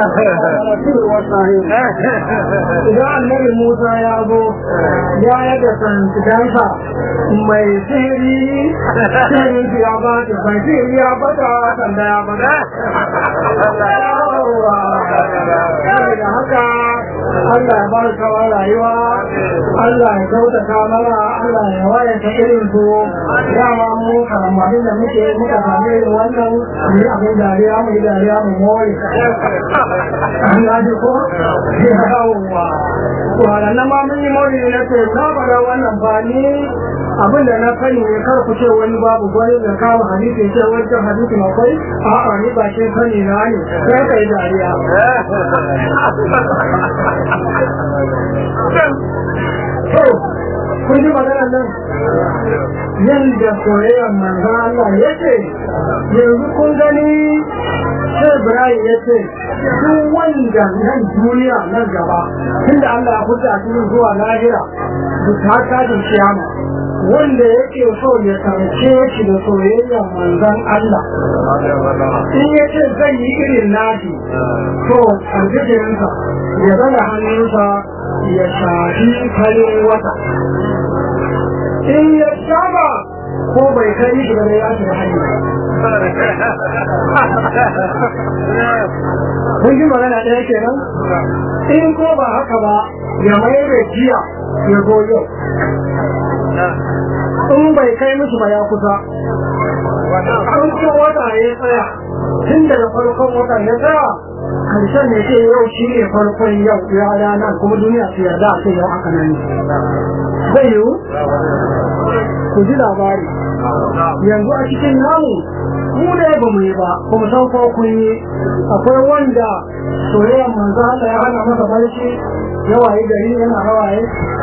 idan annabi Musa ya zo ya yaga santidansa mai sihiri sihirin ya ba ta mai sihiri ya bata sanda ya bata da haka Allah ya ba su kawar rayuwa Allah ya kyautata mana Allah ya waye ta irin su dama mu karamarin da muke muka same irin wannan mu yi abin dariya mu yi dariya mu more an gaji ko yawwa wadannan ma mun yi more na ce na faɗa wannan ba ni abin da na sani ne kar ku ce wani babu gwani da kawo hadisi ce wancan hadisi akwai a'a ni ba shi sani na ne sai ka yi dariya kun ji maganar nan yadda soyayyar manzan Allah ya ce yanzu kun gani sai Ibrahim ya ce duk wanda nan duniya nan gaba tunda Allah ya fita cikin zuwa lahira duk ta kajin kiyama wanda yake so ya tarce shi da soyayyar manzan Allah in ya ce zai yi irin nashi to aljijirinsa ya zana hannunsa ya shafi farin wata in ya saba ko bai kai shi da ya shiga hanyar kun ji magana ɗaya kenan in ko ba haka ba ya mai da jiya ya zo yau in bai kai musu ba ya kusa an ce wata ya tsaya tun daga farkon wata ya tsaya karshen ne ce yau shi ne farkon yau ya rana kuma duniya su yarda a ce yau aka nan zai yiwu ku ji labari yanzu a cikin namu mu da ba mu yi ba kuma san ko kun yi akwai wanda soyayyar manzo Allah ya hana masa barci yawaye gari yana hawaye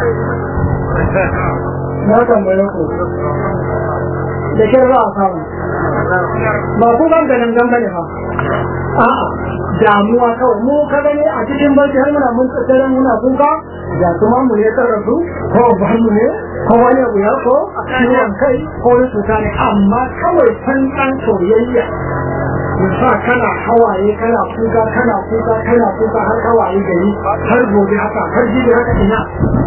na tambaye ku da kin za a samu ba ku ban ganin gambane ba a'a damuwa kawai mu ka gani a cikin barci har muna mun tsare muna kuka da kuma mu ne ta rasu ko ba mu ne ko wani abu ya ko ciwon kai ko wani cuta ne amma kawai san kan soyayya sa kana hawaye kana kuka kana kuka kana kuka har hawaye gari har gobe haka har jibi haka ina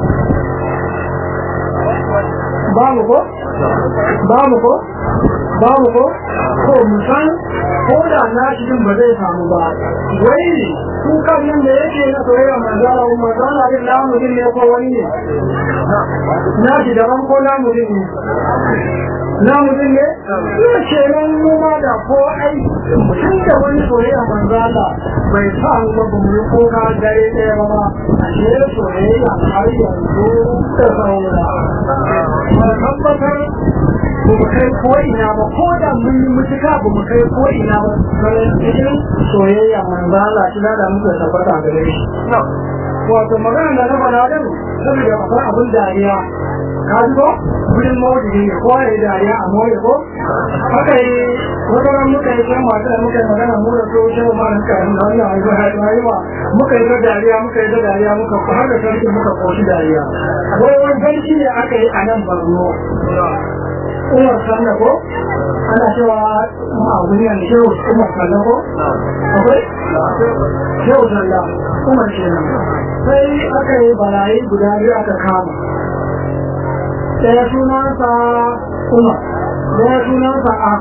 babu ko babu ko babu ko ko musan ko da na cikin ba zai samu ba wai kukan nan da yake na soyayya manzala wa manzala din namu din ne ko wani ne na shi daban ko namu din ne namu din ne ya ce nan mu ma da ko ai mutum da wani soyayya manzala bai sa mu ba mu yi koka dare ɗaya ba ma ashe soyayya har yanzu da saura ba tabbatar ba mu kai ko ina ba ko da mun yi mutuka ba mu kai ko ina ba sai cikin soyayya manzo Allah shi da muka tabbata gare shi wato magana da na bana din saboda akwai abin dariya ka ji ko wurin mawudi ne ko ya dariya a mawudi ko haka yi wata ran muka yi kan masu da muka yi magana mu da tsohon shehu ma suka yi na wannan haifu haifuwa muka yi ta dariya muka yi ta dariya muka har da sarki muka koshi dariya wai wani sarki ne aka yi a nan barno umar sanna ko ana cewa a duniya ne shehu umar sanna ko akwai shehu sanna umar kenan sai aka yi barayi guda biyu aka kama ɗaya sunansa umar ɗaya sunansa am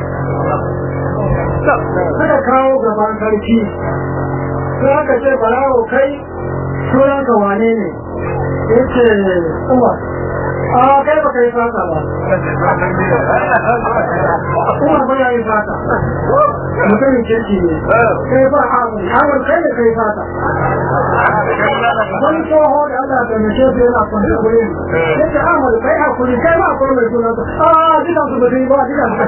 suka kawo gaban sarki sai aka ce barawo kai sunanka wane ne ya ce umar a kai ba kai fata ba kuma ba ya yi fata mutumin kirki ne kai ba abu abu kai da kai fata wani tsoho da Allah ta mace su yana kwanci kuri ya ce amur kai a kuri kai ba akwai mai sunanta a jikan su ba su yi ba jikan su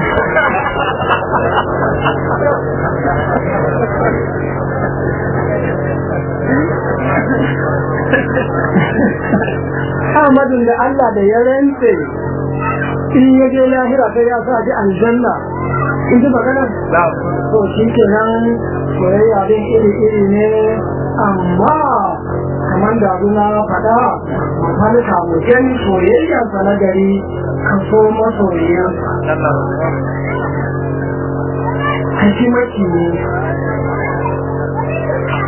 Ahmadun da Allah da ya rantse in ya je lahira sai ya sa ji aljanna in ji magana? To shi kenan soyayya din iri-iri ne amma kamar da na faɗa wani kamuken soyayyarsa na gari ka so masoyiyarsa. Haji maki ne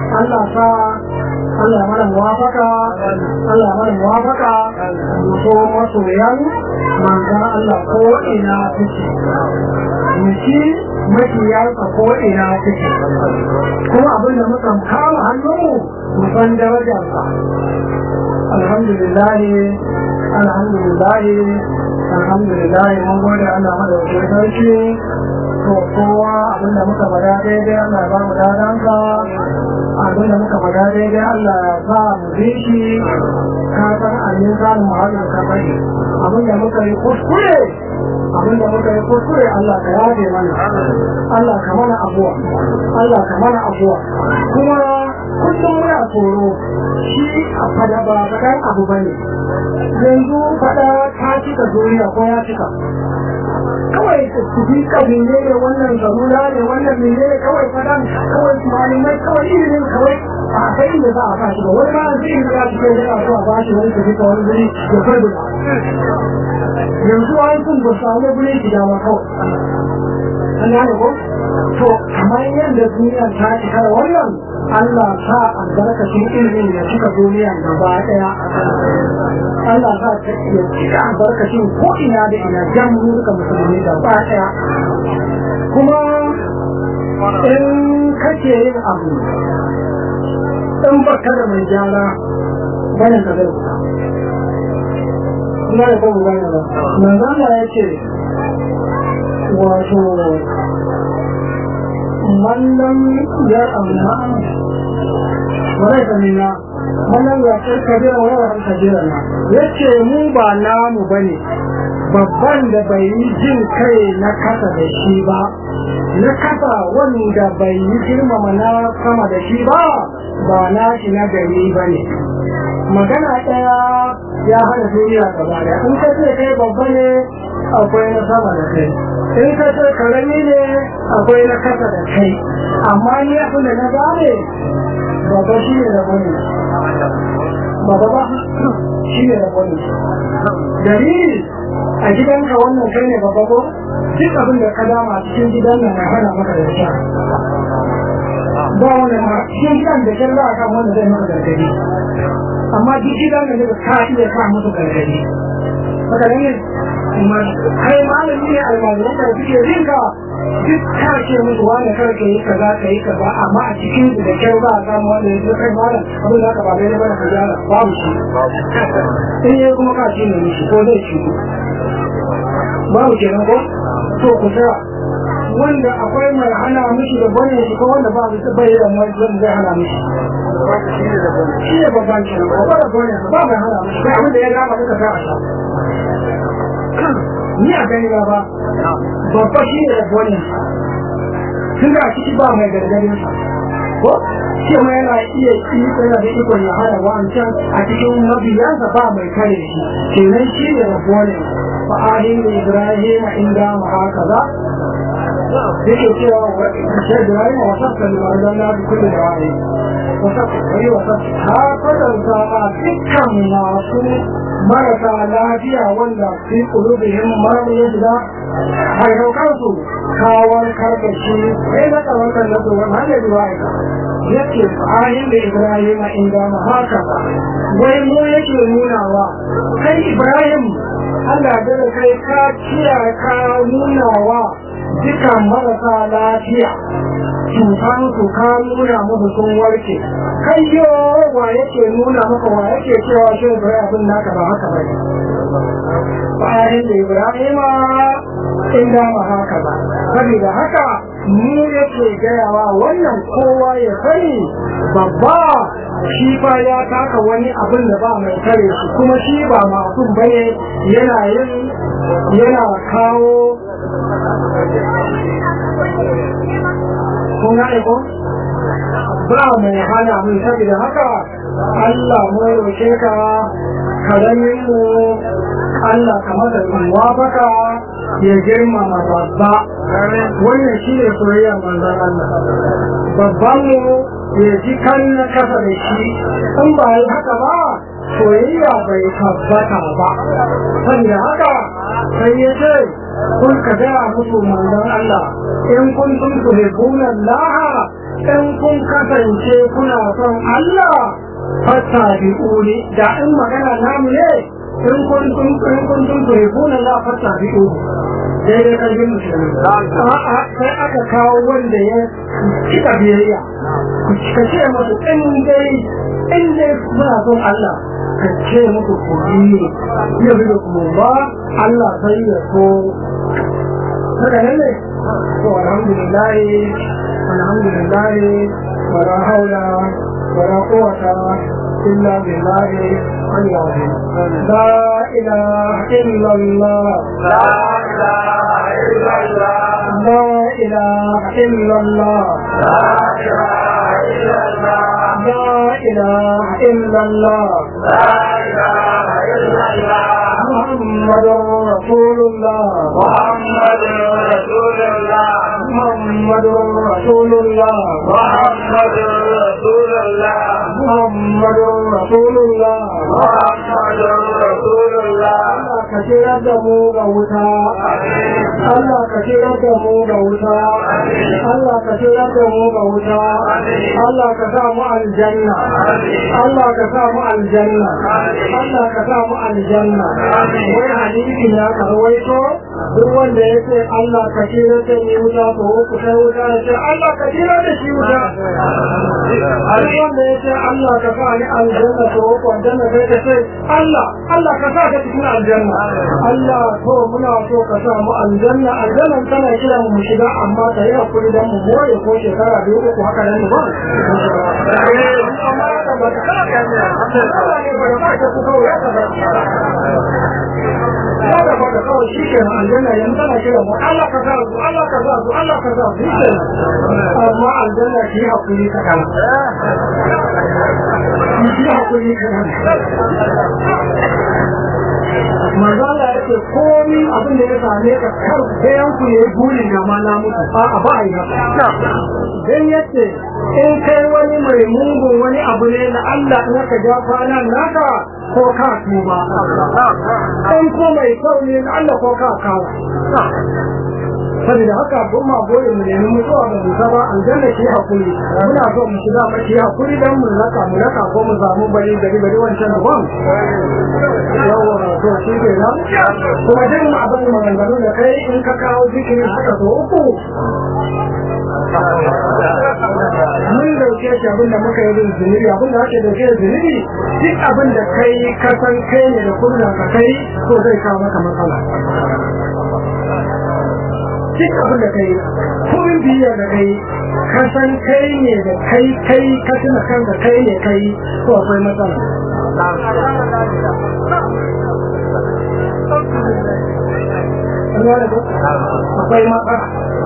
Allah sa Allah mana muwafaka Allah mana muwafaka mu so masoyan manzan Allah ko ina suke mu ci makiyarsa ko ina suke kuma abin da muka kama hannunmu mu san darajarsa alhamdulillah alhamdulillah alhamdulillah mun gode Allah madaukakin sarki to kowa abinda muka faɗa daidai Allah ba mu dadansa abinda muka faɗa daidai Allah ya sa mu bi shi ka san amin samun muhallin ka sani abinda muka yi kuskure abinda muka yi kuskure Allah ka yaje mana Allah ka mana abuwa Allah ka mana abuwa kuma kullum muna tsoro shi a fada ba faɗan abu bane yanzu faɗa ta cika duniya ko ya cika kawai su bi kabile ne wannan zarura ne wannan mene ne kawai fadan kawai malamai kawai ilimin kawai a kai da za a fashi ba wani ma zai yi ya cikin da so a bashi wani su fita wani guri ya farbula yanzu an kun ba samu guri shiga ma kawai an gane ko to kamar yadda duniya ta cika da wannan Allah sa albarkacin ilimin ya cika duniya gaba daya Allah sa ta iya cika albarkacin ko ina da ina jan duka musulmi gaba daya kuma in kake yin abu in baka da mai gyara bayan ka zai kuka ina da kuma gane ba manzana ya ce wato mallam ya amma wadai ka nina mallam ya ce kabira wa yawa kabira na ya ce mu ba namu ba ne babban da bai yi jin kai na kasa da shi ba na kasa wanda bai yi girmama na sama da shi ba ba na shi na gari ba ne magana ɗaya ya hana duniya gaba da in ka ce kai babba ne akwai na sama da kai in ka ce karami ne akwai na kasa da kai amma ni abin da na gane babba shi ne da bane babba ba shi ne da bane dalili a gidanka wannan kai ne babba ko duk abin da ka dama cikin gidan nan na hana maka da sha ba wani ma cikin gidan da kyan za a kan wanda zai maka gargadi amma duk gidan da ka iya sa musu gargadi haka ne kai malami ne almajiran da suke rinka duk ka ce musu wani kar ka yi kaza ka yi kaza amma a cikin su da kyau za a samu wanda ya zo kai malam abin da ka ba daidai bane ka gyara babu shi in yi kuma ka ce ne mishi ko zai ci babu kenan ko to ku tsaya wanda akwai mai hana mishi da bane shi ko wanda ba su bai da mai zan zai hana mishi shi ne babban kenan ko ba da bane ba mai hana mishi kai abin da ya gama duka ta a sha ni a gani ba babba shi ne da bane tun da ciki ba mai gargadin sa ko shi ma yana iya yi yana da ikon ya hana wancan a cikin mabiyansa ba mai kare shi kenan shi ne da bane fa ahin ibrahim inda ma haka za yake cewa shi ibrahim wa sabta da wadanna bi kulli da'i wa sabta wani wa sabta ha kwatanta ma dukkan masu marasa lafiya wanda fi kulubihim marar ya shiga haihaukansu kawar karkashi sai na tsawatar na tsohon hanyar ruwa'ika yake ayin da ibrahim inda ma haka wai mu yake nunawa kai ibrahim allah da kai ka ciya ka nunawa dukan marasa lafiya cutan su ka nuna musu sun warke kai yo wa yake nuna maka wa yake cewa shi bai abin naka ba haka bane bayan da ibrahima inda ma haka ba saboda haka mu yake gayawa wannan kowa ya sani babba shi fa ya taka wani abin da ba mai kare shi kuma shi ba masu bane yana yin yana kawo kun gane ko ba mai hana mun saboda haka Allah mu roke ka karamin mu Allah ka masa wafaka ya girmama babba wannan shi ne soyayyar manzon Allah babban mu ya ji kan na kasa da shi in ba yi haka ba soyayya bai tabbata ba saboda haka sai ya ce kun ka gaya musu manzon Allah in kun kun tuhibbuna Allah in kun kasance kuna son Allah fata bi uli da in magana namu ne in kun kun kun kun kun kun kun la fata bi uli daidai karfin musulmi a'a sai aka kawo wanda ya cika biyayya ka ce masu in dai in dai muna son Allah ka ce musu kuri ne ya bi da kuma ba Allah sai ya so haka nan ne to alhamdulillah alhamdulillah wala haula wala quwwata illa billah al-azim la ilaha illa Allah لا إله إلا الله لا إله إلا الله لا إله إلا الله محمد رسول الله محمد رسول الله محمد رسول الله محمد رسول الله محمد رسول الله محمد رسول الله Allah ka shirar da mu ga wuta Allah ka shirar da mu ga wuta Allah ka shirar da mu ga wuta Allah ka sa mu aljanna Allah ka sa mu aljanna Allah ka sa mu aljanna wai hadisi ya karwaito duk wanda ya ce Allah ka shirar da ni wuta to ku sai wuta ya ce Allah ka shirar da shi wuta duk wanda ya ce Allah ka sa ni aljanna to ku aljanna sai ka ce Allah Allah ka sa ka cikin aljanna Allah to muna so ka sa mu aljanna aljannan tana kira mu shiga amma ta yi hakuri dan mu moye ko shekara biyu uku haka nan ba amma ka ba ka Allah ne ba ka ka ku kawai ka ba ya da ba ka kawai shi kenan aljanna yanzu tana kira mu Allah ka sa su Allah ka sa su Allah ka sa su shi amma aljanna shi hakuri ka kana shi hakuri ka kana manzo Allah ya ce komi abin da ya same ka kar bayan ku yayi burin da ma na mutu a a ba ai haka dan yace in kai wani mai mungun wani abu ne na Allah in ka ja kwana naka ko ka tuba in ko mai kyau ne na Allah ko ka kawo saboda haka kun ma goyi mu nemi mutuwa da mu ba aljanna ki hakuri muna so mu shiga ma ki hakuri dan mu raka mu raka ko mu samu bari gari bari wancan ban yawa to shi ke nan kuma duk ma abin maganganu da kai in ka kawo zikiri haka so uku mun dauke shi abin da muka yi zunubi abin da ake dauke da zunubi duk abin da kai ka san kai ne da kurna ka kai ko zai kawo maka matsala duk abin da kai kurin biyar da kai ka san kai ne da kai kai ka tuna kanka kai ne kai ko akwai matsala akwai matsala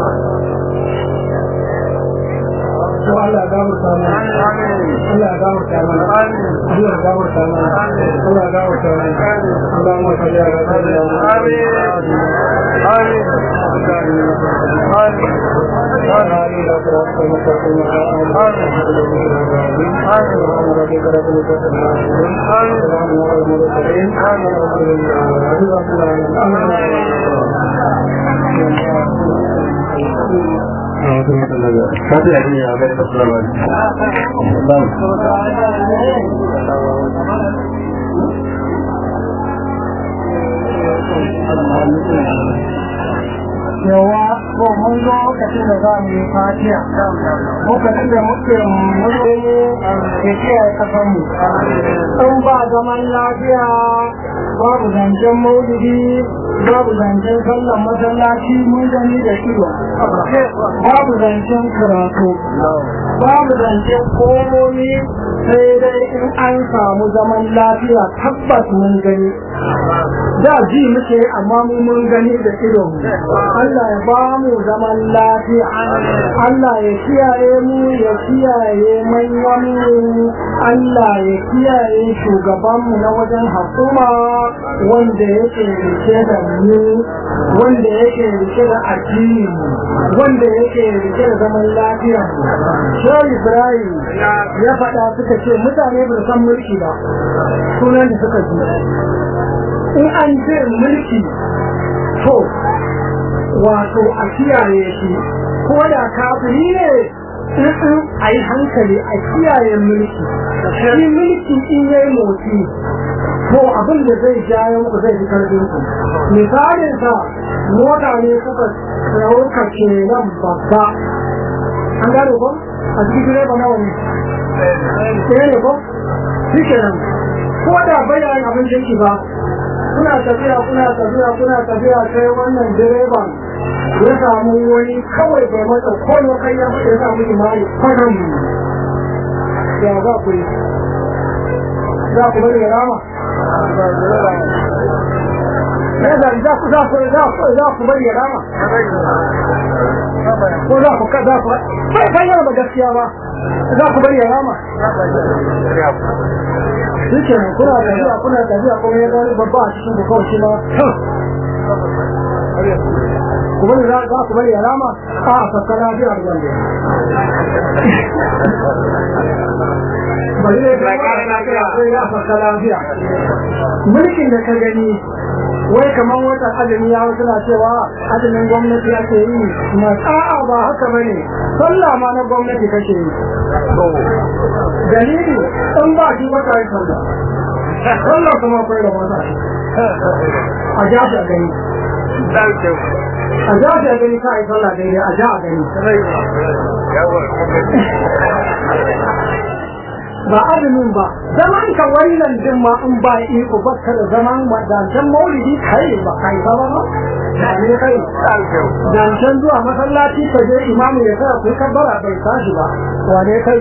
to Allah ga mu samu Allah ga mu samu Allah ga mu samu Allah ga mu samu Allah mu salli ala sayyidina Satu lagi yang ada di Sulawesi. yawa ko mun zo lokacin da za mu yi fatiya lokacin da muke muke ke kiyaye kasan mu in ba zaman lafiya babu zancen maulidi babu zancen sallan masallaci mun gani da ido babu zancen karatu babu zancen komomi sai dai in an samu zaman lafiya tabbas mun gani da ji muke amma mu mun gani da ido Allah ya ba mu zaman lafiya Allah ya kiyaye mu ya kiyaye manyan mu Allah ya kiyaye shugaban mu na wajen hukuma wanda yake rike da mu wanda yake rike da addini wanda yake rike da zaman lafiya Shehu Ibrahim ya faɗa suka ce mutane ba san mulki ba sunan da suka ji in an ce mulki to wato a kiyaye shi ko da kafiri ne a yi hankali a kiyaye mulki shi mulki in yayi motsi to abin da zai jayo muku zai fi karfin ku misalin sa mota ne kuka rauka ke nan babba an gane ko a cikin direba nawa ne ɗaya ne ko shi ke nan ko da bayan abin jirki ba kuna tafiya kuna tafiya kuna tafiya sai wannan direban ya samu wani kawai bai mata koyo kai ya ya samu imani kwanan ya za ku yi za ku bari ya rama ya za za ku za ku za ku za ku bari ya rama ko za ku za ku bai bayyana ba gaskiya ba za ku bari ya rama shi ke kuna tafiya kuna tafiya kuma ya gani babba a cikin da kawai shi ma ku bari za ku bari ya rama a sakana biya da wanda bari ne ga ya fasa lafiya mulkin da ka gani wai kamar wata azumi ya wasu na cewa azumin gwamnati ake yi na a'a ba haka bane sallah ma na gwamnati kake yi dalili in ba shi ba ta yi sallah sallah kuma akwai da wata a ja shi a gani a ja shi a gani ka yi sallah daidai a ja a gani ba azumin ba zaman ka wannan din ma in ba iko ba ka da zaman dancan maulidi kai ba kai ba ba ba ne kai dancan zuwa masallaci ka je imamu ya sa ku kabbara bai tashi ba wane kai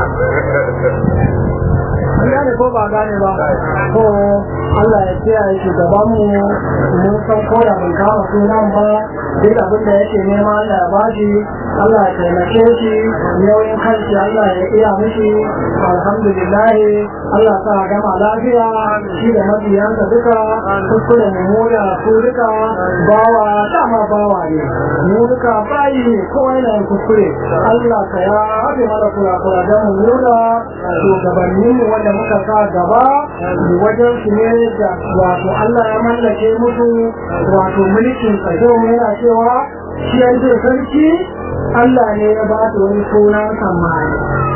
gane ko ba gane ba ko Allah ya kiyaye shugaban mu mun san ko da ban kama sunan ba duk abin da yake nema Allah ya bashi Allah ya taimake shi nauyin kanshi Allah ya iya mishi alhamdulillah Allah sa gama lafiya shi da mabiyansa duka kuskure mu moya su duka bawa dama bawa ne mu duka bayi ne kowa yana yin kuskure Allah ka ya haɗe mana kura-kura don mu nuna shugabanninmu wanda muka sa gaba wajen su ne da wato Allah ya mallake musu wato mulkin kaso yana cewa shi yanzu sarki Allah ne ya ba su wani sunan samari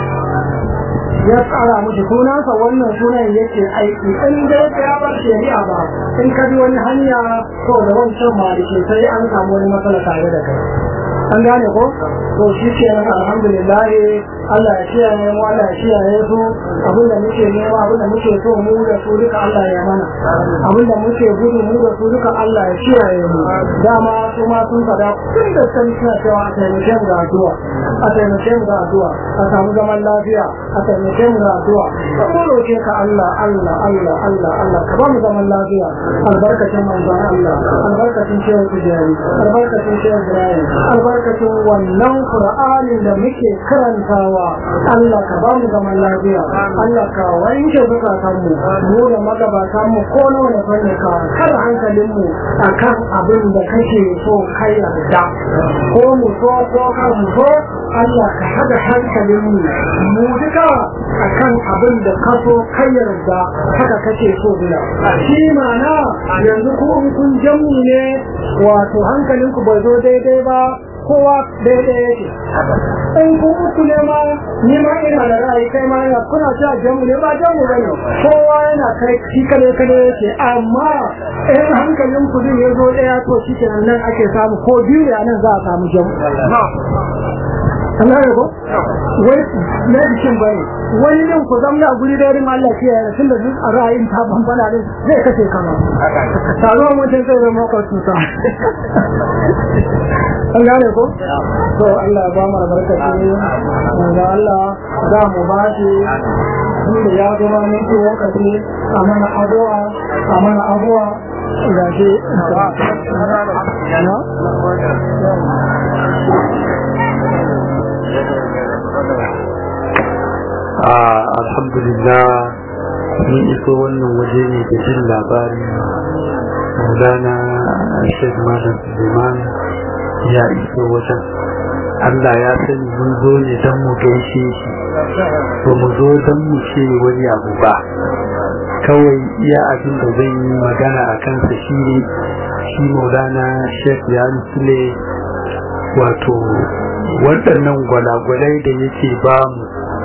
ya tsara musu sunansa wannan sunan yake aiki in dai ya bar shari'a ba in ka bi wani hanya to da wancan malike sai an samu wani matsala tare da kai an gane ko to shi ke nan alhamdulillah Allah ya kiyaye mu Allah ya kiyaye su abin da muke nema abin da muke so mu da su duka Allah ya mana abin da muke gudu mu da su duka Allah ya kiyaye mu dama su ma sun fada tun da san suna cewa a taimake mu da addu'a a taimake mu da addu'a a samu zaman lafiya a taimake mu da addu'a ko roke ka Allah Allah Allah Allah Allah ka ba mu zaman lafiya albarkacin manzon Allah albarkacin shehu tijari albarkacin shehu ibrahim albarkacin wannan qur'anin da muke karantawa Allah ka ba mu zaman lafiya Allah ka wanke zukatan mu mu da magabatan mu ko nawa ne fanni ka kada hankalin mu akan abin da kake so kai yarda ko mu so ko kar mu so Allah ka hada hankalin mu mu duka akan abin da ka so kai yarda haka kake so bila shi mana yanzu ko in kun jamu ne wato hankalinku bai zo daidai ba kowa daidai yake in ku uku ne ma ni ma ina da ra'ayi kai ma ina kuna cewa jamu ne ba jamu ba ne kowa yana kai shi kale kale yake amma in hankalin ku zai zo daya to shi kenan nan ake samu ko biyu ne nan za a samu jamu Allah ya ko wai na bikin bane wani din ku zamna guri da rin Allah ke yana tunda duk a ra'ayin ta bambana ne zai kace kama taro mutum zai zama ka tuta an gane ko to Allah ya ba mu albarkaci da Allah za mu ba shi inda ya zama mun ci lokaci a mana addu'a a mana abuwa ga shi alhamdulillah mun iso wannan waje ne da jin labarin maulana shek malam suleiman ya iso wajen allah ya sani mun zo ne don mu gaishe shi ba mu zo don mu ce wani abu ba kawai iya abin da zai yi magana a kansa shi ne shi maulana shek ya sule wato waɗannan gwalagwalai da yake ba mu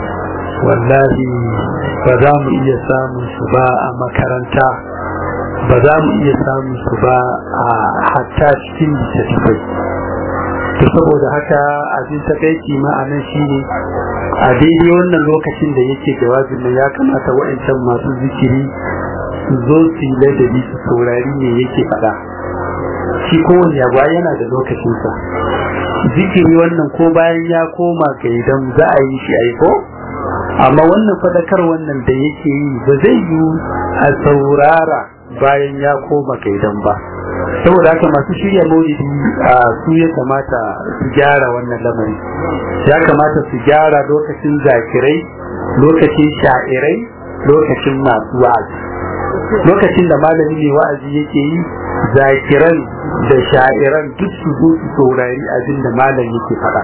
wallahi ba za mu iya samun su ba a makaranta ba za mu iya samun su ba a hatta cikin littattafai to saboda haka abin takaici ma'anan shi ne a daidai wannan lokacin da yake jawabin nan ya kamata wa'ancan masu zikiri su zo su yi ladabi su saurari ne yake faɗa shi kowane yaba yana da lokacinsa zikiri wannan ko bayan ya koma ga idan za a yi shi aiko amma wannan faɗakar wannan da yake yi ba zai yi a saurara bayan ya koma ga idan ba saboda haka masu shirya maulidi a su ya kamata su gyara wannan lamari ya kamata su gyara lokacin zakirai lokacin sha'irai lokacin masu wa'azi lokacin da malami mai wa'azi yake yi zakiran da sha'iran duk su zo su saurari abin da malam yake faɗa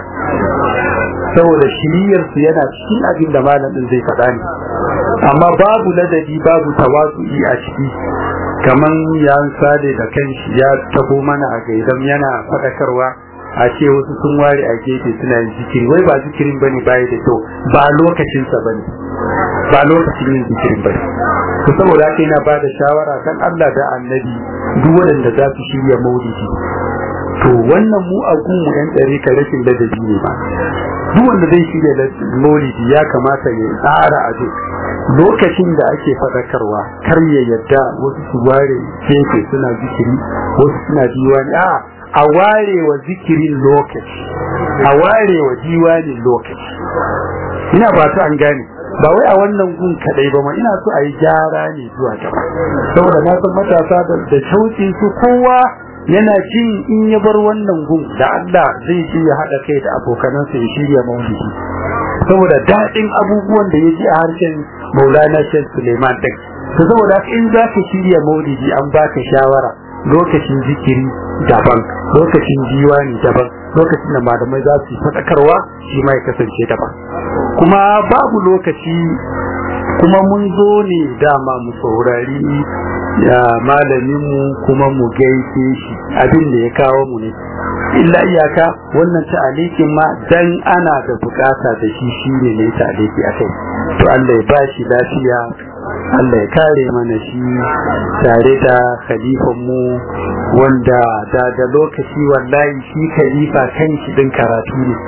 saboda shiriyar su yana cikin abin da malam din zai faɗa ne amma babu ladabi babu tawazu'i a ciki kaman ya sade da kanshi ya tabo mana a gaidan yana faɗakarwa a ce wasu sun ware a gefe suna yin zikiri wai ba zikirin bane baya da kyau ba lokacinsa bane ba lokacin yin zikirin bane to saboda haka yana ba da shawara kan Allah da annabi duk waɗanda za su shirya maulidi to wannan mu a gunmu yan ɗari ka rashin ladabi ne ba duk wanda zai shirya maulidi ya kamata ya tsara a lokacin da ake faɗakarwa kar ya yadda wasu su ware gefe suna zikiri wasu suna diwani a a ware wa zikirin lokaci a ware wa diwanin lokaci ina ba ta an gane ba wai a wannan gun kadai ba ma ina so a yi gyara ne zuwa gaba saboda na san matasa da shauƙin su kowa yana jin in ya bar wannan gun da Allah zai ji ya haɗa kai da abokanansa ya shirya maulidi saboda daɗin abubuwan da ya ji a harshen maulana shan suleiman ɗin to saboda in za ka shirya maulidi an baka shawara lokacin zikiri daban lokacin diwani daban lokacin da malamai za su yi faɗakarwa shi ma ya kasance daban kuma babu lokaci kuma mun zo ne dama mu saurari ya malaminmu kuma mu gaishe shi abin da ya kawo mu ne illa iyaka wannan ta'alikin ma dan ana da bukata da shi shine ne ta'aliki akai to Allah ya ba shi lafiya Allah ya kare mana shi tare da khalifan mu wanda da da lokaci wallahi shi khalifa kan shi din karatu ne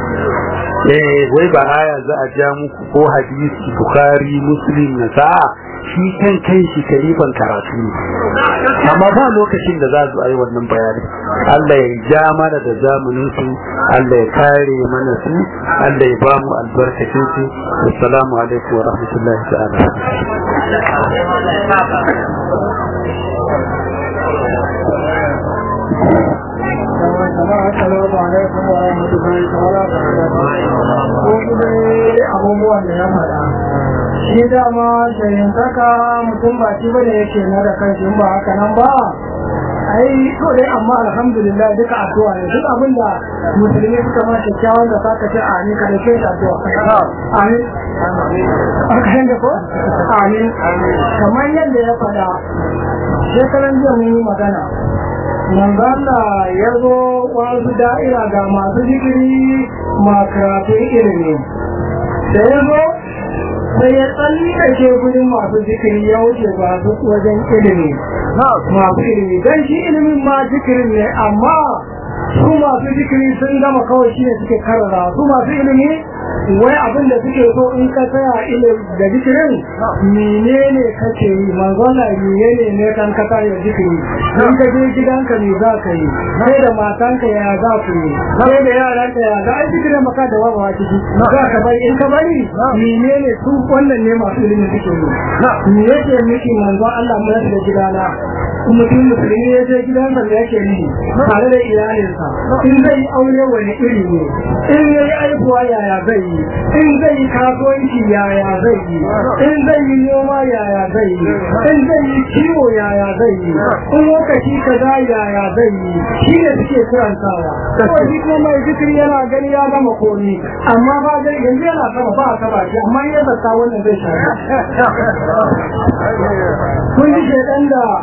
eh wai ba aya za a ja muku ko hadisi bukhari muslim na sa'a shi kan kai shi kalifan karatu ne amma ba lokacin da za su yi wannan bayani Allah ya ja mana da zamanin su Allah ya kare mana su Allah ya ba mu albarkacin su assalamu alaikum wa rahmatullahi ta'ala Assalamu alaikum wa rahmatullahi ta'ala abubuwan da ya faɗa. Shi dama shayintaka mutum ba shi bane yake na da kanshi ba haka nan ba. ai to dai amma alhamdulillah duka addu'a ne duk abin da musulmi suka ma kyakkyawan da saka ce amin ka dace da addu'a amin aka yanda ko amin kamar yadda ya faɗa shekaran jiya mun yi magana manzo Allah ya zo wasu da'ira ga masu zikiri makaratun ilimi da ya zo sai ya tsallake gudun masu zikiri ya wuce ba su wajen ilimi masu ilimi don shi ilimin ma zikirin ne amma su masu zikiri sun gama kawai shi ne suke karara su masu ilimi wai abin da suke so in ka tsaya ilim da zikirin menene kake yi manzon Allah menene ne kan ka tsaya zikiri in ka je gidanka me za ka yi sai da matanka ya za ku yi sai da yaranka ya za a zikirin maka da wawa ciki za ka bari in ka bari menene su wannan ne masu ilimi suke yi me yake miki manzon Allah mu da gidana mutum musulmi ya je gidansa da yake yi tare da iyalinsa in zai yi aure wani iri ne in ya yi aihuwa yaya zai yi in zai yi kasuwanci yaya zai yi in zai yi noma yaya zai yi in zai yi kiwo yaya zai yi in lokaci kaza yaya zai yi shi ne suke karantawa ko shi kuma mai zikiri yana gani ya gama komi amma ba zai yanzu yana sama ba a saba shi amma ya zata wannan zai shafi kun ji shekan da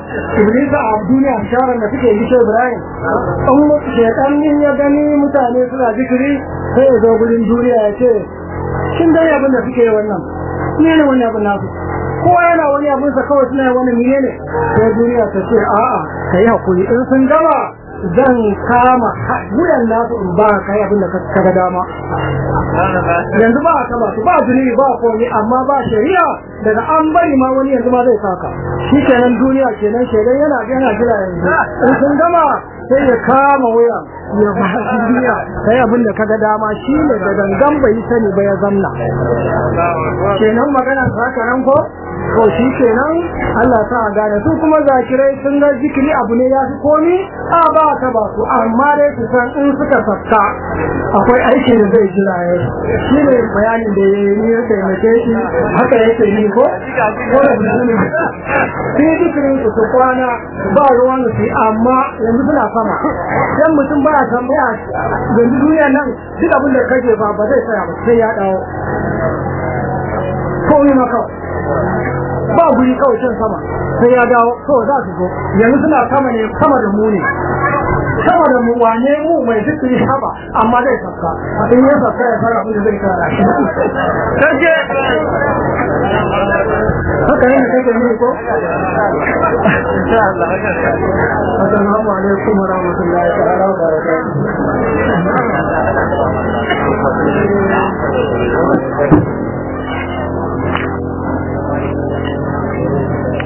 iblisa a duniya shawarar da suke yi shi ibrahim an shaitan in ya gani mutane suna zikiri sai ya zo gurin duniya ya ce shin dai abin da suke yi wannan ne ne wani abin nasu kowa yana wani abin sa kawai suna wani miye ne sai duniya ta ce a'a ka yi hakuri in sun gama zan kama wuyan nasu in ba ka yi abin da ka ga dama yanzu ba a taba su ba zunubi ba komi amma ba shari'a daga an bari ma wani yanzu ma zai saka shi kenan duniya kenan shaidan yana yana jira yanzu in sun gama sai ya kama wuya ya ba shi duniya sai abin da kaga dama shi ne da gangan bai sani ba ya zamna kenan magana ta haka nan ko to shi kenan Allah ta gane su kuma zakirai sun ga zikiri abu ne ya fi komi a ba ta ba su amma dai su san in suka safka akwai aiki da zai jira ya shi ne bayanin da ya yi ya taimake shi haka yake yi ko ko da su ne sai zikirin su su kwana ba ruwan su amma yanzu suna sama dan mutum ba ya tambaya yanzu duniya nan duk abin da kake ba ba zai tsaya ba sai ya dawo ko ne maka ba guri kawai can sama sai ya dawo to za su zo yanzu suna sama ne sama da mu ne sama da mu wane mu mai zikiri haba amma zai safka in ya safka ya fara abin da zai kara shi kake haka ne kake ne ko insha Allah assalamu alaikum wa rahmatullahi ta'ala wa barakatuh